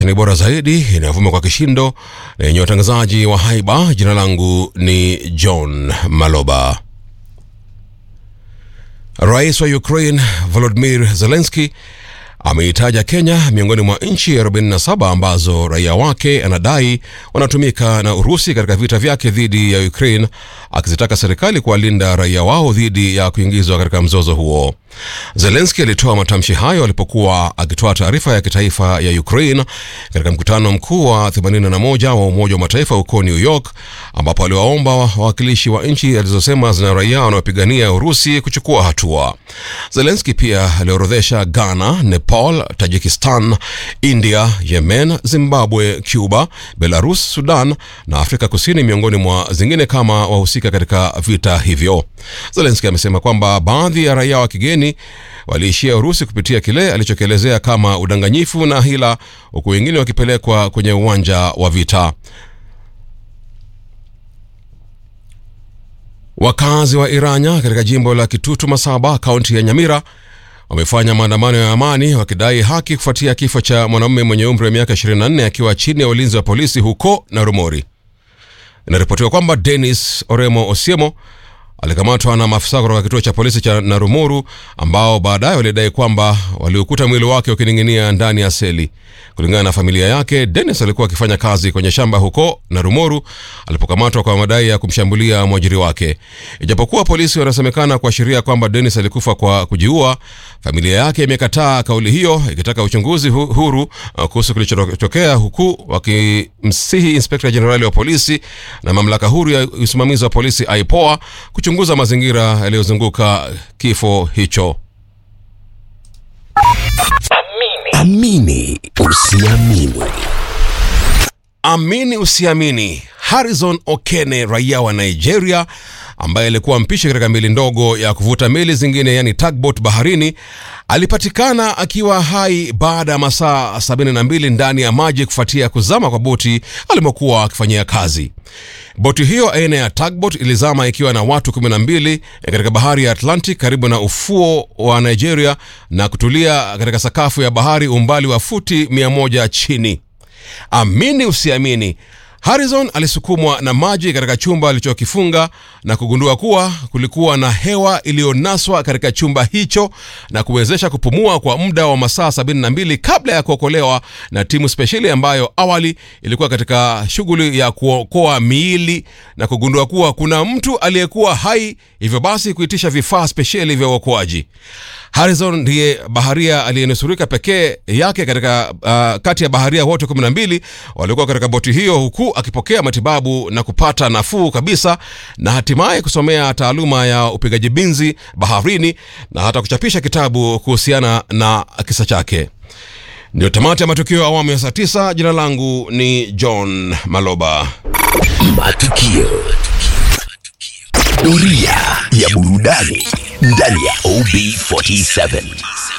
ni bora zaidi inayovuma kwa kishindo na yenye watangazaji wa haiba. Jina langu ni John Maloba. Rais wa Ukraine Volodymyr Zelensky ameitaja Kenya miongoni mwa nchi 47 ambazo raia wake anadai wanatumika na Urusi katika vita vyake dhidi ya Ukraine, akizitaka serikali kuwalinda raia wao dhidi ya kuingizwa katika mzozo huo. Zelensky alitoa matamshi hayo alipokuwa akitoa taarifa ya kitaifa ya Ukraine katika mkutano mkuu wa 81 wa Umoja wa Mataifa huko New York, ambapo aliwaomba wawakilishi wa nchi alizosema zina raia wanaopigania Urusi kuchukua hatua. Zelensky pia aliorodhesha Ghana, Nepal, Tajikistan, India, Yemen, Zimbabwe, Cuba, Belarus, Sudan na Afrika Kusini miongoni mwa zingine kama wahusika katika vita hivyo. Zelensky amesema kwamba baadhi ya raia wa kigeni waliishia Urusi kupitia kile alichokielezea kama udanganyifu na hila, huku wengine wakipelekwa kwenye uwanja wa vita. Wakazi wa Iranya katika jimbo la Kitutu Masaba, kaunti ya Nyamira wamefanya maandamano ya amani wakidai haki kufuatia kifo cha mwanamume mwenye umri wa miaka 24 akiwa chini ya ulinzi wa polisi huko Narumori. Inaripotiwa kwamba Dennis Oremo Osiemo alikamatwa na maafisa kutoka kituo cha polisi cha Narumuru ambao baadaye walidai kwamba waliukuta mwili wake ukining'inia ndani ya seli. Kulingana na familia yake, Dennis alikuwa akifanya kazi kwenye shamba huko Narumoru alipokamatwa kwa madai ya kumshambulia mwajiri wake. Ijapokuwa polisi wanasemekana kuashiria kwamba Dennis alikufa kwa kujiua, familia yake imekataa kauli hiyo, ikitaka uchunguzi hu huru uh, kuhusu kilichotokea, huku wakimsihi inspekta jenerali wa polisi na mamlaka huru ya usimamizi wa polisi IPOA kuchunguza mazingira yaliyozunguka kifo hicho. Amini usiamini. Amini usiamini, Harrison Okene, raia wa Nigeria ambaye alikuwa mpishi katika meli ndogo ya kuvuta meli zingine, yani tugboat baharini, alipatikana akiwa hai baada ya masaa 72 ndani ya maji kufuatia kuzama kwa boti alimokuwa akifanyia kazi. Boti hiyo aina ya tugboat ilizama ikiwa na watu 12 katika bahari ya Atlantic karibu na ufuo wa Nigeria na kutulia katika sakafu ya bahari umbali wa futi 100 chini. Amini usiamini, Harrison alisukumwa na maji katika chumba alichokifunga na kugundua kuwa kulikuwa na hewa iliyonaswa katika chumba hicho na kuwezesha kupumua kwa muda wa masaa 72 kabla ya kuokolewa na timu spesheli ambayo awali ilikuwa katika shughuli ya kuokoa miili na kugundua kuwa kuna mtu aliyekuwa hai, hivyo basi kuitisha vifaa spesheli vya uokoaji. Harrison ndiye baharia aliyenusurika pekee yake katika uh, kati ya baharia wote 12 waliokuwa katika boti hiyo, huku akipokea matibabu na kupata nafuu kabisa na hatimaye kusomea taaluma ya upigaji binzi baharini na hata kuchapisha kitabu kuhusiana na kisa chake. Ndio tamati ya matukio ya awamu ya saa tisa. Jina langu ni John Maloba. Matukio. Doria ya burudani ndani ya OB47.